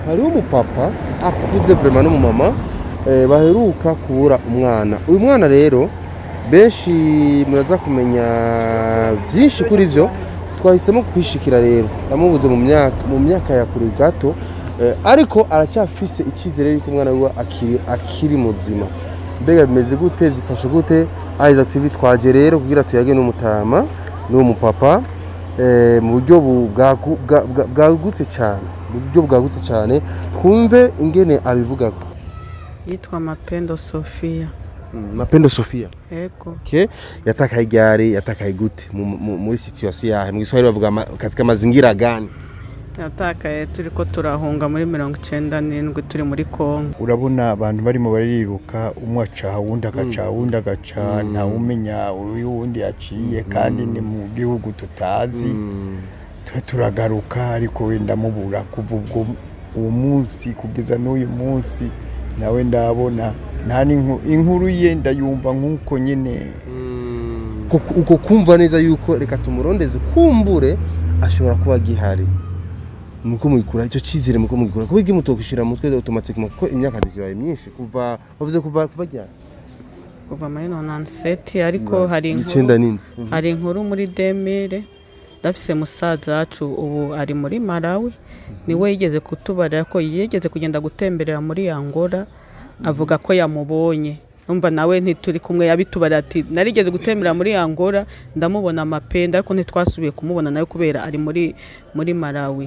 hariho umupapa akuze vrema n'umumama eh, baheruka kubura umwana uyu mwana rero benshi muraza kumenya byinshi kuri byo twahisemo kwishikira rero yamubuze mu myaka mu myaka ya kure gato eh, ariko aracyafise icyizere yuko umwana wiwe akiri, akiri muzima mbega bimeze gute byifashe gute Isaac TV twaje rero kugira tuyage n'umutama n'uwo mupapa eh, mu buryo bu- bwagu- bwa- bwa- bwagutse cyane mu buryo bwagutse cyane twumve ingene abivuga yitwa mapendo sofia mapendo sofia ego okay. yatakaye gari yatakaye gute mu- mu- muri situation yahe mu giswahili bavuga ama- katika mazingira gani yatakaye turi ko turahunga muri mirongo icenda n'indwi turi muri kongo urabona abantu barimo bariruka umwe aca uwundi agaca uwundi agaca ntawumenya uyu wundi yaciye kandi ni mu gihugu tutazi twe turagaruka ariko wenda mubura kuva ubwo uwo munsi kugeza n'uyu munsi nawe ndabona nta n'inku- inkuru ye ndayumva nk'uko nyine Uko- uko kumva neza yuko reka tumurondeze kumbure ashobora kuba gihari nuko mugikura icyo cyizere muko mugikura kuba igi mutokishira mutwe automatique kuko imyaka ndikibaye myinshi kuva bavuze kuva kuva ryari kuva muri nonanseti ariko hari icyenda inkuru n'indwi hari inkuru muri demire ndafise musaza wacu ubu ari muri malawi niwe yigeze kutubarira ko yigeze kugenda gutemberera muri angola avuga ko yamubonye umva nawe ntituri kumwe yabitubarira ati narigeze gutembera muri angola ndamubona amapenda ariko ntitwasubiye kumubona nawe kubera ari muri muri malawi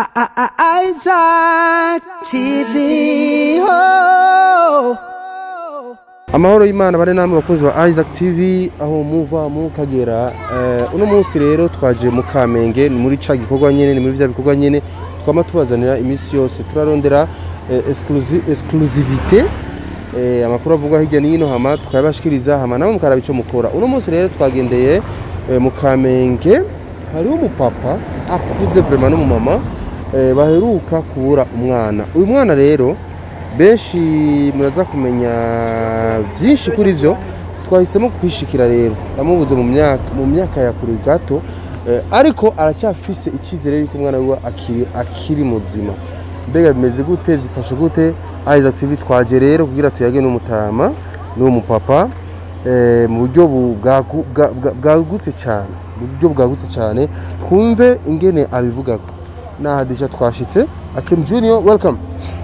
Isaac TV. Oh. amahoro y'imana bari namwe bakozi ba Isaac TV aho muva mukagera eh, uno munsi rero twaje mu Kamenge ni muri ca gikorwa nyene ni muri bya bikorwa nyene twama tubazanira iminsi yose turarondera eh, exclusi- exclusivité eh, amakuru avuga hirya n'ino hama tukayabashikiriza hama namwe mukaraba ico mukora uno munsi rero twagendeye eh, mu Kamenge hariho umupapa akuze vrema n'umumama eh, baheruka kubura umwana uyu mwana rero benshi muraza kumenya byinshi kuri byo twahisemo kwishikira rero yamubuze mu myaka mu myaka ya kure gato eh, ariko aracyafise icyizere yuko umwana wiwe akiri, akiri muzima mbega bimeze gute byifashe gute Isaac TV twaje rero kugira tuyage n'umutama n'uwo mupapa eh, mu buryo bu- bwagu- bwa- bwa- bwagutse cyane mu buryo bwagutse cyane twumve ingene abivuga naha deja twashitse Akim Junior welcome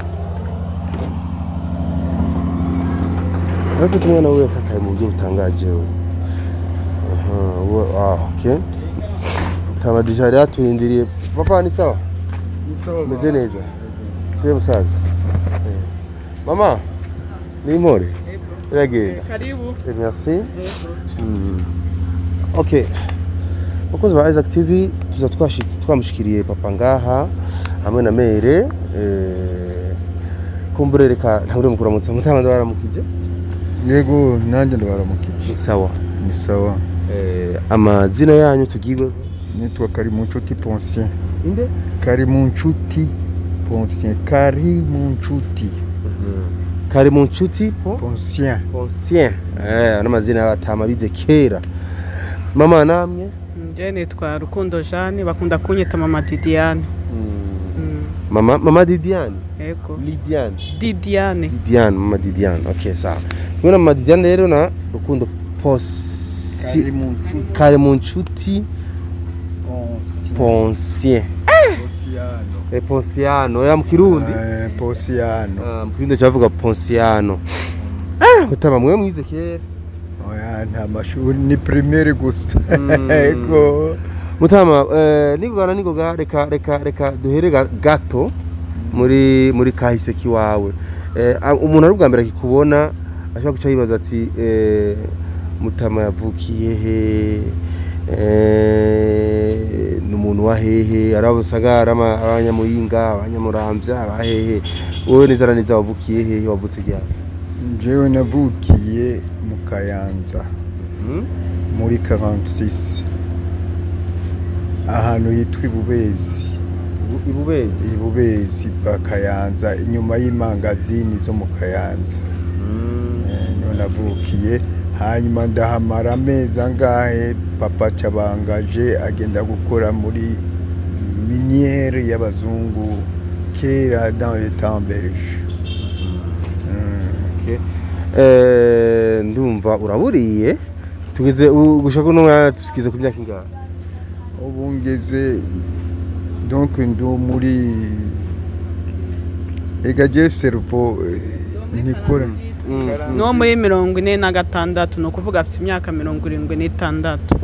afite umwana we yatakaye mu buryo butangaje we aha we ah okay taba deja rero turindiriye papa ni sawa meze neza teye musaza Eh. mama ni impore iragenda karibu Eh, merci Mm. ok bakozi ba Isaac TV tuza twashitse twamushikiriye papa ngaha hamwe na mere eh, kumbure reka ntabure mukuramutsa mutama ndabaramukije yego nanjye ndabaramukije ni sawa ni sawa eh, amazina yanyu tugiwe nitwa kari mu nshuti ponsien inde kari mu nshuti ponsien kari mu nshuti kari mu nshuti po ponsien Ponsien eh ano mazina y'abatama bize kera mama namwe nje nitwa rukundo jeanne bakunda kunyita mama didiane Mm, mama mama Didiane ego Lidiane didiane Didiane mama Didiane okay sawa kumwe na mama Didiane rero na rukundo posi kari mu nshuti kari mu nshuti ponsien Ponsien ponsiano eh Ponsiano ya mu kirundi Eh, ponsiano Ah, mu kirundi cyavuga Ponsiano ah utama mwe mwize kera oya nta mashuri ni primaire gusa Mm. yego mutama eh, nigogana nigoga reka reka reka duhere ga- gato muri muri kahise kiwawe eh, a- umuntu ari ubwa mbere akikubona ashobora guca yibaza ati eh, mutama yavukiye he eh, ni umuntu wa hehe ari abusagara ama- abanyamuyinga abanyamuramvya abahehe wowe neza na neza wavukiye hehe wavutse ryari jewe navukiye mu kayanza Hmm? muri 46 ahantu yitwa ibubezi Ibu- ibubezi ibubezi bwa kayanza inyuma y'imangazini zo mu kayanza Hmm. Eh, niho navukiye hanyuma ndahamara amezi angahe papa cabangaje agenda gukora muri miniyeri y'abazungu kera dans les temps belge Okay. Eh, ndumva uraburiye tugeze u- gushaka uno mwanya tusikize ku myaka ingahe ubu ngeze donc ndo muri ega je cerveau eh, ntikora n'uwo muri mirongo ine na gatandatu ni ukuvuga afite imyaka mirongo irindwi n'itandatu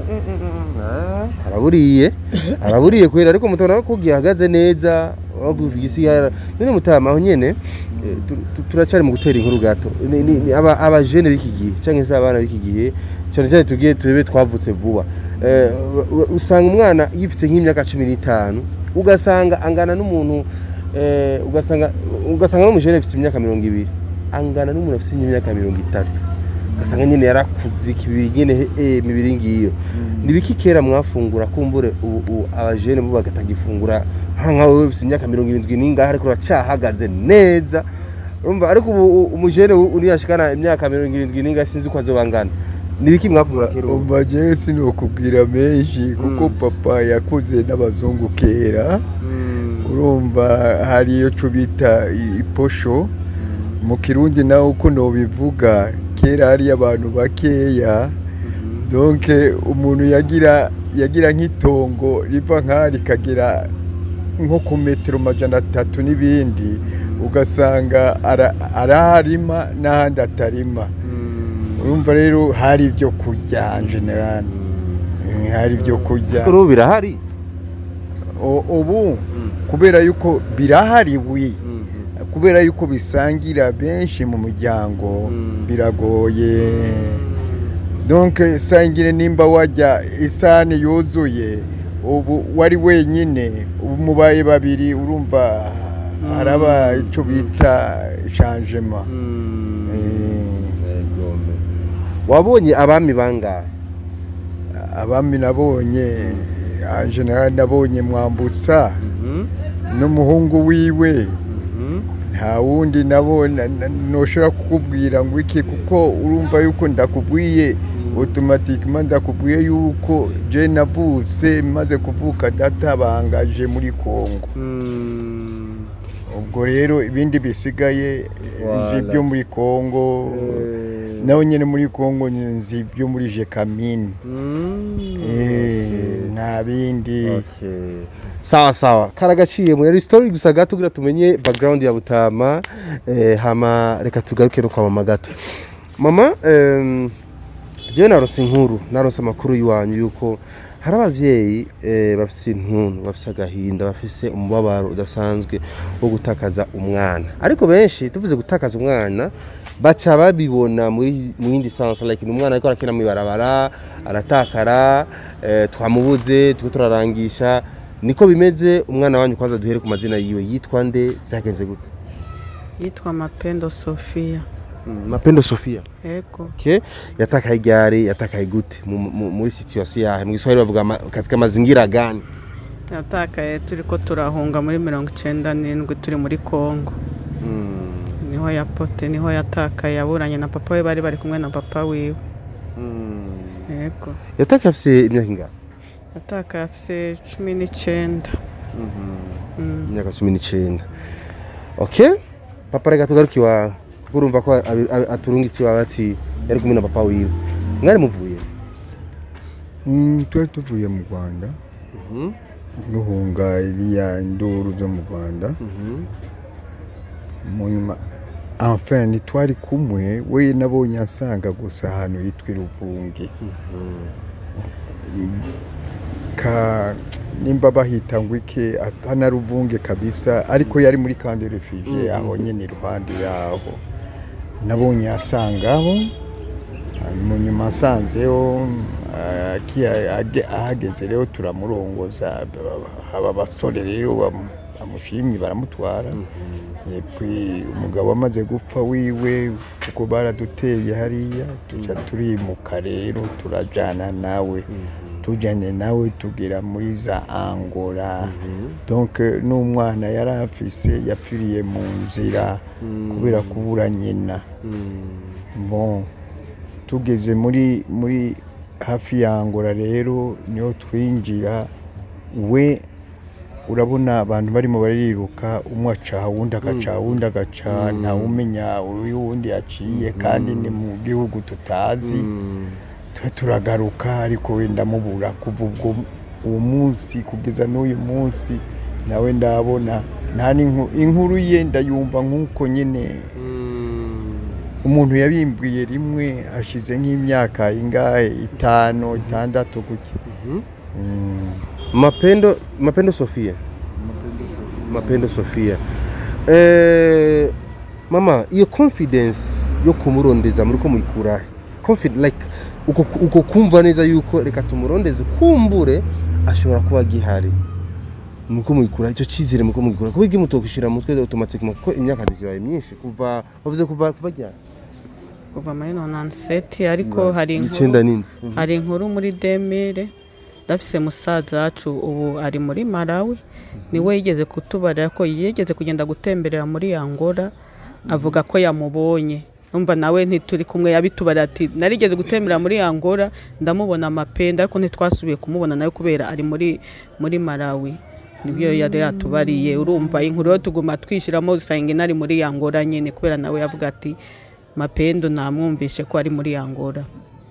araburiye araburiye kwera ariko mutabona ko gihagaze neza waguvuga isi yara none mutama aho nyene eh, tu- tu- turacari mu gutera inkuru gato Ni- ni- ni aba abajene b'iki gihe cyangwa se abana b'iki gihe cyane cyane tugiye turebe twavutse vuba Eh, u- u- usanga umwana yifitse nk'imyaka cumi n'itanu ugasanga angana n'umuntu eh, ugasanga ugasanga n'umujene afite imyaka mirongo ibiri angana n'umuntu afite imyaka mirongo itatu ugasanga nyine yarakuze ikibiri nyine eh, mibiri ngiyo nibiki kera mwafungura kumbure ubu ubu abajene bo bagatagifungura nkawe wowe ufite imyaka mirongo irindwi n'ingahe ariko uracahagaze neza urumva ariko ubu u- umujene u- uriyashikana imyaka mirongo irindwi n'ingahe sinzi uko azobangana nibiki mwafungura kera ubu umva jewe sinokubwira menshi kuko papa yakuze n'abazungu kera urumva hari iyo cyo bita i- iposho mu kirundi nawe uko nobivuga kera hari abantu bakeya donc umuntu yagira yagira nk'itongo riva nk'aha rikagera nko ku metero majana atatu n'ibindi ugasanga ara- araharima n'ahandi atarima urumva rero hari ibyo kurya en general Eh, hari ibyo kurya ariko ubu birahari O- ubu kubera yuko birahari wi kubera yuko bisangira benshi mu muryango Mm. biragoye donc sangire nimba wajya isahani yuzuye ubu wari wenyine ubu mubaye babiri urumva haraba icyo bita changement wabonye abami bangahe abami nabonye en general nabonye mwambutsa n'umuhungu wiwe nta wundi nabona ntushobora kukubwira ngo iki kuko urumva yuko ndakubwiye otomatikima ndakubwiye yuko je navutse maze kuvuka data bangaje muri kongo ubwo rero ibindi bisigaye nzi Voilà. ibyo muri kongo nawe nyine muri kongo nzi ibyo muri jekamine Eh, nta bindi sawa sawa karagaciye muri story gusa gato kugira tumenye background ya butama eh, hama reka tugaruke no kwa mama gato mama em, jewe narose inkuru narose amakuru y'iwanyu yuko hari abavyeyi eh, bafise intuntu bafise agahinda bafise umubabaro udasanzwe wo gutakaza umwana ariko benshi tuvuze gutakaza umwana baca babibona muri mu yindi sansa like ni umwana ariko arakina mw'ibarabara aratakara eh, twamubuze turiko turarangisha niko bimeze umwana wanyu kwanza duhere ku mazina yiwe yitwa nde byagenze gute yitwa mapendo sofia mapendo sofia yego okay. yatakaye igare yatakaye gute mu- mu- muri situation yahe mu giswahili bavuga ama- katika mazingira gani yatakaye turi ko turahunga muri mirongo icyenda n'indwi turi muri kongo niho yapote niho yatakaye yaburanye na papa we bari bari kumwe na papa wiwe yego yatakaye afise imyaka ingana yatakaye afite cumi n'icyenda Mm. imyaka cumi n'icyenda okay papa reka tugaruke iwawe kuko urumva ko abi- abi- aturungitse iwawe ati yari kumwe na papa wiwe mwari muvuye Mm, twari tuvuye mu rwanda duhunga iriya nduru zo mu rwanda mu nyuma enfin ntitwari kumwe we nabonye asanga gusa ahantu yitwa iruvunge ka nimba bahita ngo iki hana ruvunge kabisa ariko yari muri kandi refugie aho nyine iruhande yaho nabonye asangaho mu nyuma asanzeho ah, aki- age- ahageze rero turamurongoza aba abasore rero bamu- bamushimye baramutwara Epui umugabo amaze gupfa wiwe kuko baraduteye hariya tuca turimuka rero turajana nawe tujyanye nawe tugera muri za angora donc n'umwana yari afise yapfiriye mu nzira kubera kubura nyina bon tugeze muri muri hafi ya angora rero niho twinjira we urabona abantu barimo bariruka umwe aca uwundi agaca uwundi agaca ntawumenya uyu wundi yaciye kandi ni mu gihugu tutazi tuba turagaruka ariko wenda mubura kuva ubwo uwo munsi kugeza n'uyu munsi nawe ndabona nta n'inku- inkuru ye ndayumva nk'uko nyine umuntu yabimbwiye rimwe ashize nk'imyaka ingahe itanu itandatu gutya Mm. mapendo mapendo sofia mapendo sofia eh, mama iyo confidence yo kumurondeza muri ko muyikura he? Confi- like uko, uko kumva neza yuko reka tumurondeze kumbure ashobora kuba agihari nuko muyikura icyo cyizere muko muyikura kuba igi mutokishira mu mutwe automatique kuko imyaka yabaye myinshi kuva bavuze kuva kuva ryari kuva muri nonanseti ariko hari icyenda inkuru nini hari inkuru muri demire ndafise musaza wacu ubu ari muri malawi niwe yigeze kutubarira ko yigeze kugenda gutemberera muri angola avuga ko yamubonye numva nawe ntituri kumwe yabitubarira ati narigeze gutembera muri angola ndamubona amapenda ariko ntitwasubiye kumubona nawe kubera ari muri muri malawi nibyo yari yatubariye urumva inkuru yo tuguma twishyiramo usanga inari muri angola nyine kubera nawe yavuga ati mapendo namwumvishe ko ari muri angola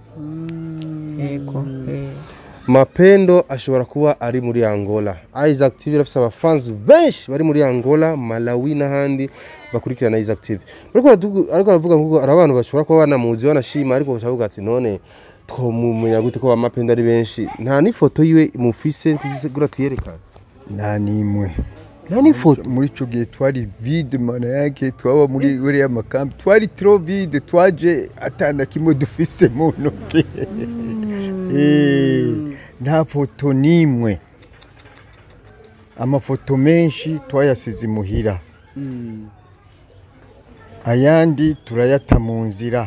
yego eh. mapendo ashobora kuba ari muri angola isaac tv irafise abafansi benshi bari muri angola malawi n'ahandi bakurikirana isaac tv ariko baratugu- ariko baravuga ngo hari abantu bashobora kuba banamuzi banashima ariko bakavuga ati none twamumenya gute ko ba mapendo ari benshi nta n'ifoto yiwe mufise gura tuyerekane nta n'imwe nta n'ifoto muri icyo gihe twari vide mana yake twaba muri uriya makambi twari tro vide twaje atana kimwe dufise mu ntoki Eh, nta foto n'imwe amafoto menshi twayasize imuhira ayandi turayata mu nzira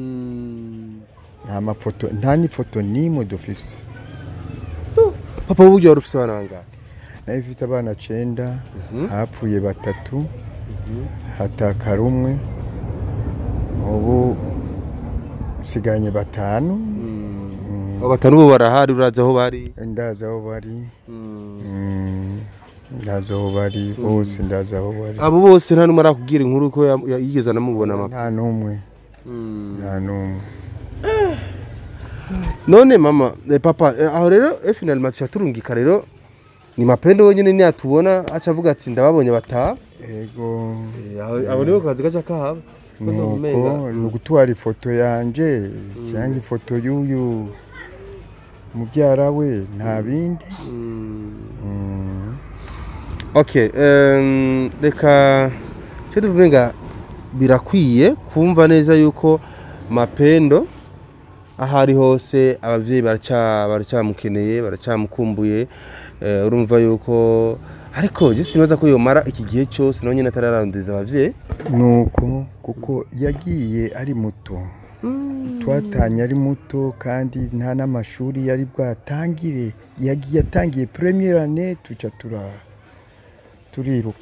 nta mafoto nta n'ifoto n'imwe dufise papa w'uburyo wari ufise abana bangahe nayo ifite abana cenda hapfuye batatu hatakara umwe ubu nsigaranye batanu abo batanu bo barahari urazi aho bari ndazi aho bari Mm, ndazi aho bari bose ndazi aho bari abo bose nta n'umwe arakubwira inkuru ko ya- ya- yigeze anamubona mapa nta n'umwe nta n'umwe none mama eh, papa eh, aho rero eh, finalement tuca turungika rero ni mapendo wenyine niyatubona aca avuga ati ndababonye bataha ego abo nibo kazi gaca kahaba nuko ni ugutwara ifoto yanje cyangwa ifoto y'uyu mubyara we nta bindi Mm. okay em, reka cyo tuvuge nga birakwiye kumva neza yuko mapendo aho ari hose ababyeyi baracya- baracyamukeneye baracyamukumbuye eh, urumva yuko ariko je sinibaza ko yomara iki gihe cyose nawe nyine atararanduriza ababyeyi nuko kuko yagiye ari muto twatanye ari muto kandi nta n'amashuri yari bwatangire yagiye atangiye premiere année tuca tura turiruka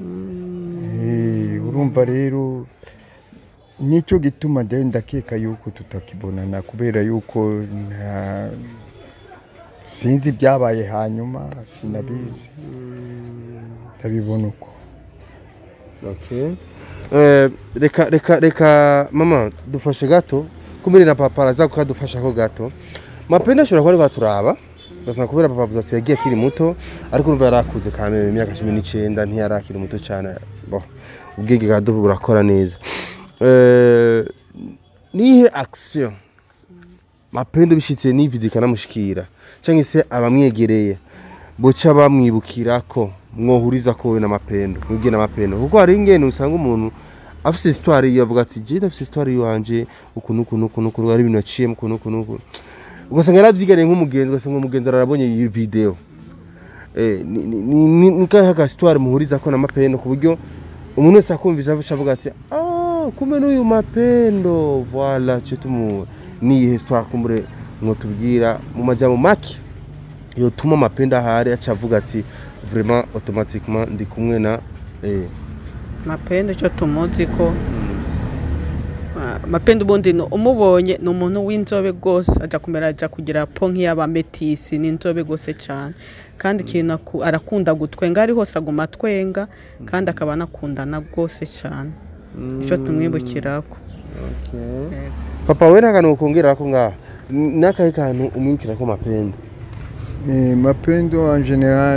Eh, urumva rero nicyo gituma ndende ndakeka yuko tutakibonana kubera yuko nta sinzi ibyabaye hanyuma sinabizi ndabibona uko Okay. Eh, reka reka reka mama dufashe gato kumiri na papa araza kukadufasha ko gato mapenda ashobora kuba ari baturaba ugasanga kubera papa avuze ati yagiye akiri muto ariko urumva yarakuze kameme imyaka cumi n'icyenda ntiyari akiri muto cyane bo ubwenge bwa dubu burakora neza Eh, nihe action mapendo bishitse ni video ikanamushikira cyangwa se abamwegereye boca bamwibukira ko mwohuriza ko we na mapendo mwibwe na mapendo kuko hari ingene usanga umuntu afise histoire yiwe avuga ati je ndafise histoire yiwanje uku nuku nuku nuku ari ibintu yaciyemo uku nuku nuku ugasanga yaravyiganiye nk'umugenzi ugasanga umugenzi arabonye iyi video eh, ni- ni- ni- ni ni kahe ka histoire muhuriza ko na mapendo ku buryo umuntu wese akumvise avuga avuga ati ah kumbe n'uyu mapendo voilà cyo tumu niyi histoire kumbure mwotubwira mu majambo make yotuma mapendo ahari aca avuga ati vraiment automatiquement ndi kumwe na eh, mapendo icyo tumuzi ko Ah, mapendo ubundi ni- umubonye ni umuntu w'inzobe rwose ajya kumera ajya kugira po nk'iy'abametisi ni inzobe rwose cyane kandi ikintu aku- arakunda gutwenga ari hose aguma atwenga kandi akaba anakundana rwose cyane icyo tumwibukirako papa we nta kantu ukongera ko ngaha N- n'akahe kantu umwibukira ko mapendo Eh, mapendo en general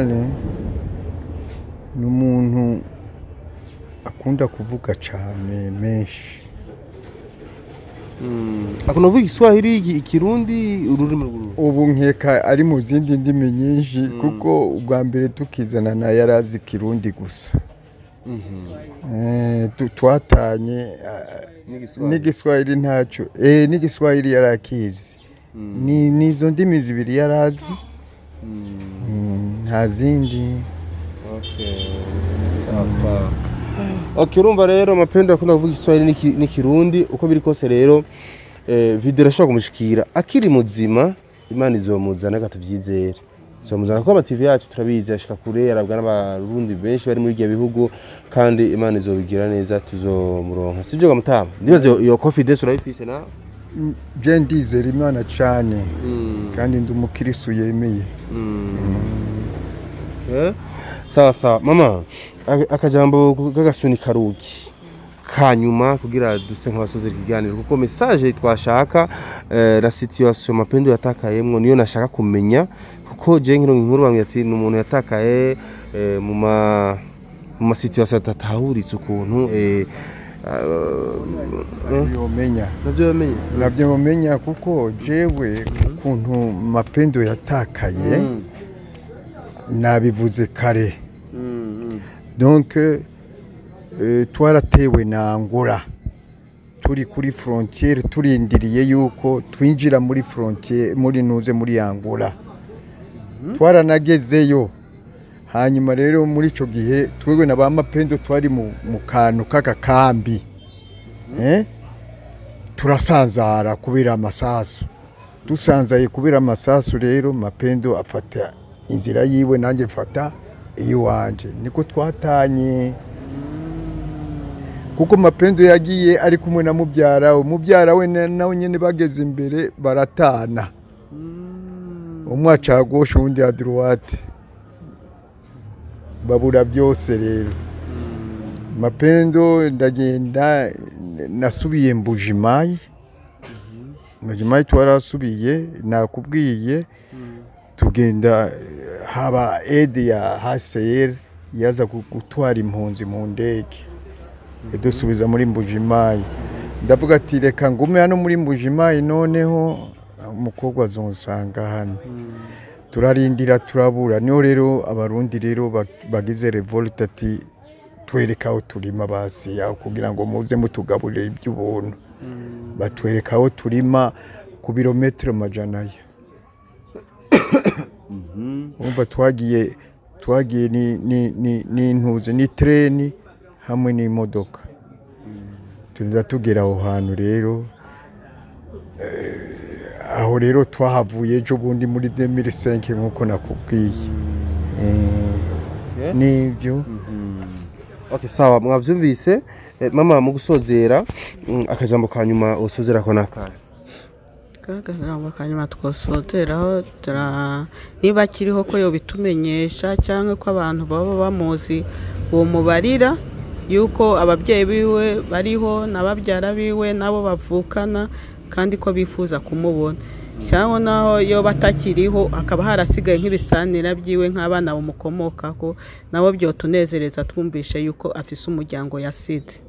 ni umuntu akunda kuvuga cyane menshi akunda kuvuga igiswahili igi- ikirundi ururimi rw'uruhu ubu nkeka ari mu zindi ndimi nyinshi kuko ubwa mbere tukizanana yari azi ikirundi gusa Eh, tu- twatanye ah, n'igiswahili ntacyo eh n'igiswahili yari akizi ni nizo ndimi zibiri yari azi Mm, nta zindi ok urumva rero mapendo akunda kuvuga igiswahili n'iki- n'ikirundi uko biri kose rero eh, video irashobora kumushikira akiri muzima imana izomuzana reka tuvyizere izomuzana kuko amativi yacu turabizi ashika kure arabwa n'abarundi benshi bari muri ibyo bihugu kandi imana izobigira neza tuzomuronka sibyo gamutama ndibaza iyo- iyo confidence urayifise na je ndizera imana cyane kandi ndi umukirisu yemeye Eh? sawa sawa mama aka- akajambo k'agasuni karuki kanyuma kugira duse nk'abasoza ikiganiro kuko message twashaka eh, la situation mapendo yatakayemwo niyo nashaka kumenya kuko je nkiro inkuru bambwiye ati ni umuntu yatakaye eh, mu ma mu ma situation atatahuritse ukuntu eh, ah, yomenya navyo yamenye nabyo mumenya kuko jewe ukuntu mapendo yatakaye nabivuze kare donc eh, twaratewe na angola turi kuri frontiere turindiriye yuko twinjira muri frontiere muri nuze muri angola twaranagezeyo hanyuma rero muri icyo gihe twebwe na ba mapendo twari mu mu kantu k'agakambi eh? turasanzara kubera amasasu dusanzaye kubera amasasu rero mapendo afata inzira yiwe nanjye mfata iyiwanje niko twatanye kuko mapendo yagiye ari kumwe na mubyara we mubyara we na- nawe nyine bageze imbere baratana umwe aca gauche uwundi ya droite babura byose rero mapendo ndagenda nasubiye mbujimayi mbujimayi twarasubiye nakubwiye tugenda haba ede ya HCR yaza gu- gutwara impunzi mu ndege idusubiza muri mbujimayi ndavuga ati reka ngume hano muri mbujimayi noneho umukobwa azonsanga hano turarindira turabura niho rero abarundi rero ba- bagize revolt ati twereka aho turima basi aho kugira ngo muze mutugaburire iby'ubuntu batwereka aho turima ku birometero majana aya umva twagiye twagiye ni- ni- ni- n'intuzi ni treni hamwe n'imodoka tuza tugera aho hantu rero eh, aho rero twahavuye ejo bundi muri 2005 nk'uko nakubwiye Eh, nibyo Okay, sawa mwavyumvise eh, mama mu gusozera mm, akajambo ka nyuma usozera ko nakara kagajambo kanyuma twosozeraho tura- niba akiriho ko yobitumenyesha cyangwa ko abantu baba bamuzi uwo mubarira yuko ababyeyi biwe bariho n'ababyara biwe nabo bavukana kandi ko bifuza kumubona cyangwa naho yoba atakiriho hakaba harasigaye nk'ibisanira byiwe nk'abana bamukomokaho nabo byotunezereza twumvishe yuko afise umuryango yasize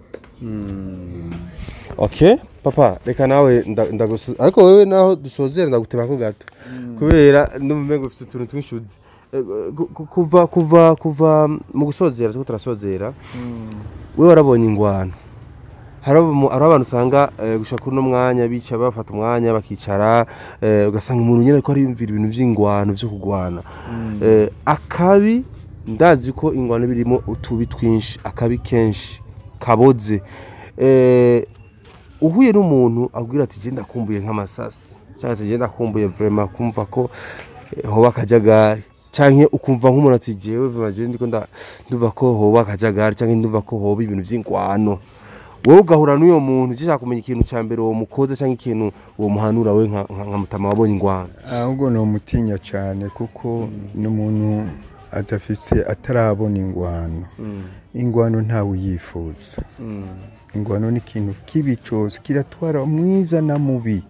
okay papa reka nawe nda- ndagusu ariko wewe naho dusozera ndaguteba ko gato kubera ndumva umengo ufite utuntu tw'inshuzi Eh, ku- ku- kuva kuva kuva mu gusozera turiko turasozera wewe warabonye ingwano hari abo- hari abantu usanga eh, gushaka uno mwanya bica bafata umwanya bakicara eh, ugasanga umuntu nyine ariko ariyumvira ibintu by'ingwano byo kurwana Eh, akabi ndazi ko ingwano birimo utubi twinshi akabi kenshi kaboze Eh, uhuye n'umuntu abwira ati genda kumbuye nk'amasasi cyangwa ati genda kumbuye vraiment kumva ko eh, hoba akajagari cyangwa ukumva nk'umuntu ati jewe vraiment jewe ndiko nda- ndumva ko hoba akajagari cyangwa ndumva ko hoba ibintu by'ingwano wowe ugahura n'uyo muntu ugishaka kumenya ikintu cya mbere uwo mukoze cyangwa ikintu uwo muhanura we nka nka- nka mutama wabonye ingwano ahubwo ni umutinya cyane kuko ni umuntu adafite atarabona ingwano ingwano ntawe uyifuza ingwano ni ikintu kibi cyose kiratwara mwiza na mubi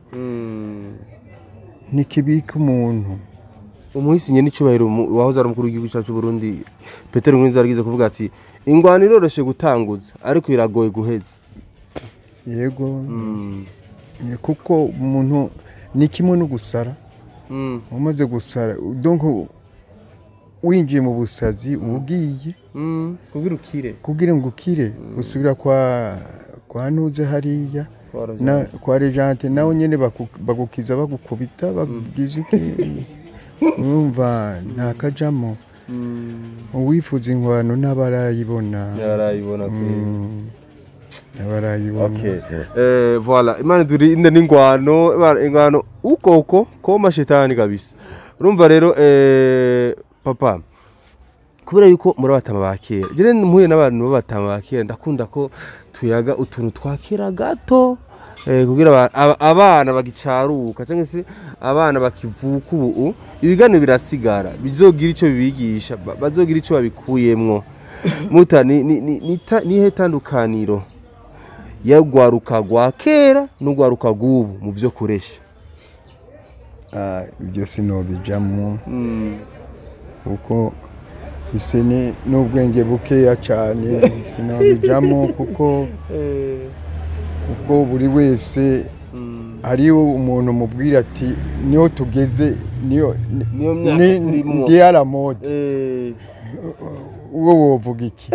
ntikibika umuntu umuhisi nyine icyubahiro mu- wahoze ari umukuru w'igihugu cyacu cy'u Burundi Petero Nkurunziza yaragize kuvuga ati ingwano iroroshye gutanguza ariko iragoye guheza yego ni kuko umuntu ni kimwe no gusara Mm. umaze gusara donc winjiye mu busazi uba ugiye Mm. kugira ukire kugira ngo ukire usubira kwa kwa ntuze hariya na kwa regente nawe nyine baku- bagukiza bagukubita bakugize iki urumva nta kajamo uwifuza ingwano n'abarayibona yarayibona Mm, n'abarayibona Okay. Eh, voilà imana durinde n'ingwano Imana- ingwano ukoko ko mashetani kabisa urumva rero eh, papa kubera yuko muri abatama ba kera jere mpuye n'abantu b'abatama ba kera ndakunda ko tuyaga utuntu twa kera gato eh, kugira aba- aba- abana bagicaruka cyangwa se abana bakivuka ubu ibiganiro birasigara bizogira icyo bibigisha ba- bazogira icyo babikuyemwo muta ni ni ni ni ta- nihe tandukaniro yagwaruka rwa kera n'ugwaruka rw'ubu mu byo kuresha Ah, ibyo sinobijamo kuko ise ni n'ubwenge bukeya cyane sinabijamo kuko kuko buri wese hariho umuntu mubwira ati niyo tugeze niyo Niyo myaka ni- turimo." ndi yaramode Eh, uwo wovuga iki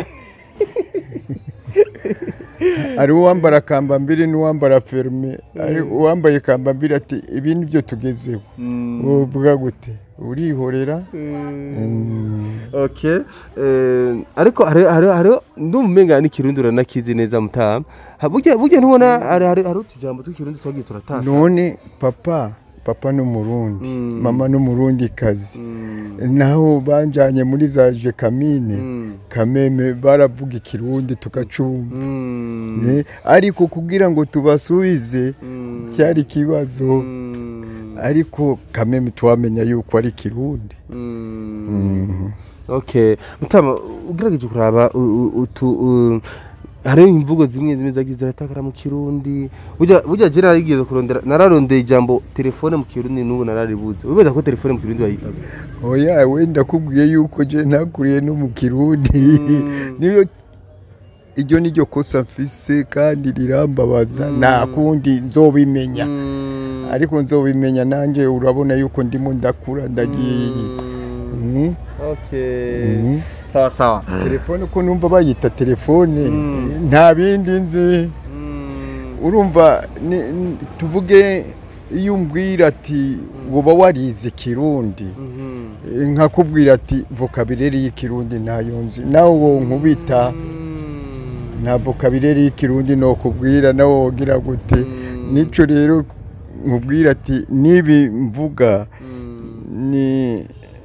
hari uwambara kambambiri n'uwambara ferme hari uwambaye kambambiri ati ibi ni byo tugezeho wovuga gute urihorera Mm. okay eh, ariko hari hari hari ndumva umenga n'ikirundi uranakizi neza mutama Ha, burya burya ntubona hari hari hari utujambo tw'ikirundi twagiye turatanga none papa papa n'umurundi Mm. mama n'umurundi kazi Mm, naho banjanye muri za jekamine mm, kameme baravuga ikirundi tukacumva mm, Eh, ariko kugira ngo tubasubize mm, cyari ikibazo mm, ariko kameme tuwamenya yuko ari ikirundi mm. okay mutama ugerageje kuraba u- u- utu u- hariho imvugo zimwe zimwe zagiye ziratakara mu kirundi burya burya je narigeze kurondera nararondeye ijambo telefone mu kirundi n'ubu nararibuze wibeza ko telefone mu kirundi bayitaga oya wenda kubwiye yuko je nakuriye no mu kirundi niyo iryo ni ryo kosa mfise kandi rirambabaza nta kundi nzobimenya ariko nzobimenya nanjye urabona yuko ndimo ndakura ndagiye Mhm. okay Mhm. sawa sawa telefone ko numva bayita telefone nta bindi nzi Mm, urumva ni- ni- tuvuge iyo umbwira ati woba warize kirundi mhm. Eh, nkakubwira ati vocabulaire y'ikirundi ntayo nzi nawe wo nkubita Mm, nta vocabulaire y'ikirundi nokubwira nawe wogira gute Mm. nico rero nkubwira ati nibi mvuga mm, ni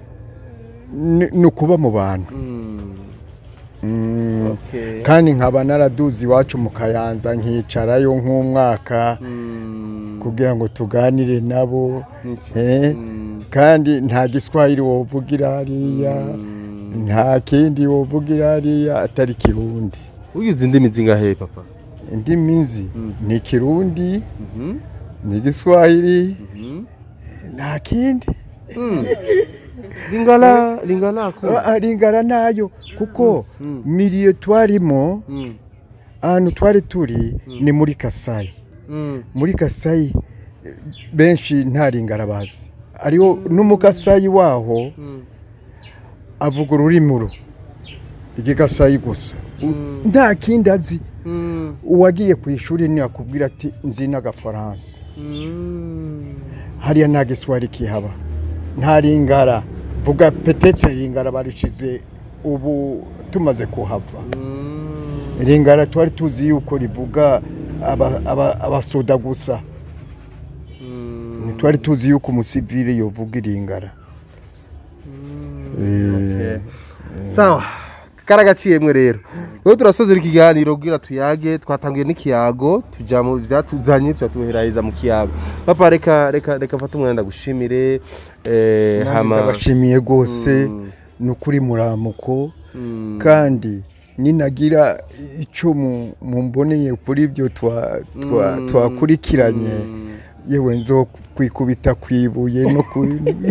ni- ni ukuba mu bantu mm. Mm. Okay. kandi nkaba naraduze iwacu mu kayanza nkicarayo nk'umwaka Mm, kugira ngo tuganire nabo niki- eh, mm, kandi nta giswahili wovugira hariya mm. nta kindi wovugira hariya atari kirundi ugize indimi zingahe papa indimi nzi ni kirundi Mhm, ni giswahili mhm. nta kindi lingala lingala ko Ah, ringana nayo kuko Mm. miliyo twarimo Mm, ahantu twari turi ni muri kasayi mm, muri kasayi eh, benshi nta ringara bazi ariho n'umukasayi waho mm, avuga ururimi ru igigasayi gusa Mm. nta kindi azi mm, uwagiye ku ishuri ntiyakubwira ati nzi n'agafaransa mm. hariya nta giswahili kihaba nta ringara vuga petete ringara barishize ubu tumaze kuhava Mm, ringara twari tuzi yuko rivuga aba- aba- abasoda gusa mm. ntitwari tuzi yuko umusivile yovuga iringara Eh, sawa karagaciyemwe rero rero turasozera ikiganiro kugira tuyage twatangiye n'ikiyago tuja mu byatuzanye tuyatuheraheza mu kiyago papa reka reka reka fata umwanya ndagushimire eh, Nanjye hama ndabashimiye rwose ni ukuri muramuko kandi ninagira icyo mu- mumboneye kuri ibyo twa- twa- twakurikiranye yewe nzo kwikubita ku ibuye no ku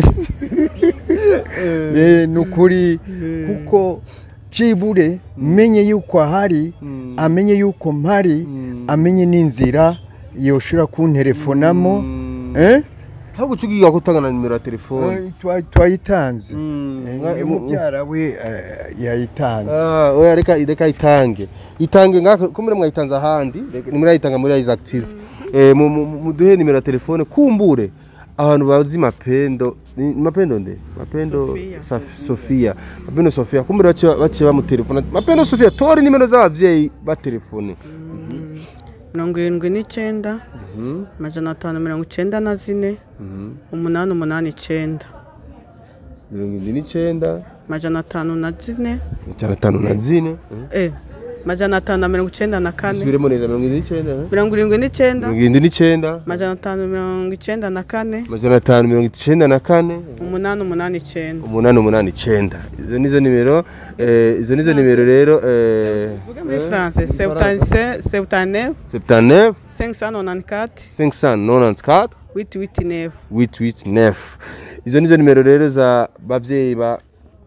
Eh, ni ukuri kuko cibure menye yuko ahari amenye yuko mpari amenye n'inzira yoshobora kunterefonamo eh? ahubwo ucugiga kutangana nimero ya telefone Eh, twa- twayitanze Mm. Eh, Mwa- uyu mu- mubyara we eh, yayitanze Ah, oya reka reka itange itange ngaka ko muri mwayitanze ahandi reka- nimurayitanga muri Eyes Active eh mu- mu- mu- muduhe nimero ya telefone kumbure abantu bazi mapendo ni mapendo nde mapendo Sofia. Saf- Sofia mapendo Sofia kumbure bace bace bamutelefona mapendo Sofia tori nimero z'abavyeyi batelefone mirongo irindwi n'icyenda amajana atanu mirongo icyenda na zine umunani umunani icyenda mirongo irindwi n'icenda amajana atanu na zine ijana atanu na zine eh amajana atanu na mirongo icyenda na kane subiremo neza mirongo irindwi n'icenda eh? mirongo irindwi n'icyenda mirongo irindwi n'icenda amajana atanu mirongo icyenda na kane amajana atanu mirongo icenda na kane umunani umunani icyenda umunani umunani icenda izo nizo nimero eh, izo nizo nimero rero eh, Vuga muri France septante septante septanef 594 594 889 889 izo nizo nimero rero za bavyeyi ba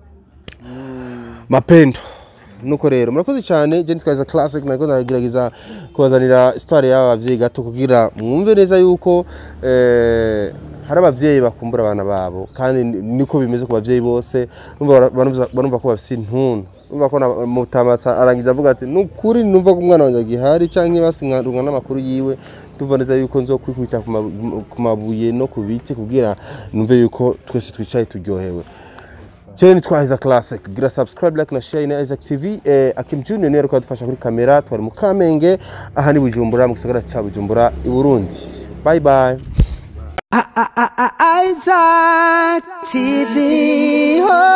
mapendo nuko rero murakoze cyane je nitwaza classic nariko ndagerageza kubazanira histoire y'aba bavyeyi gato kugira mwumve neza yuko eh, hari abavyeyi bakumbura abana babo kandi ni- niko bimeze ku bavyeyi bose numva bara- barumva barumva ko bafise intuntu numva ko na- mutamata arangiza avuga ati nukuri numva ko umwana wanjye agihari canke basingarunga n'amakuru yiwe tuva neza yuko nzokwikubita ku mabu- ku mabuye no ku biti kugira numve yuko twese twicaye turyohewe Cheni nitwa Isaac Classic. Gira subscribe, like na share na Isaac TV. Eh, Akim Junior niwe ariko adufasha kuri kamera. Twari mu Kamenge, aha ni Bujumbura mu gisagara ca Bujumbura i Burundi. Bye bye. Isaac TV. Oh.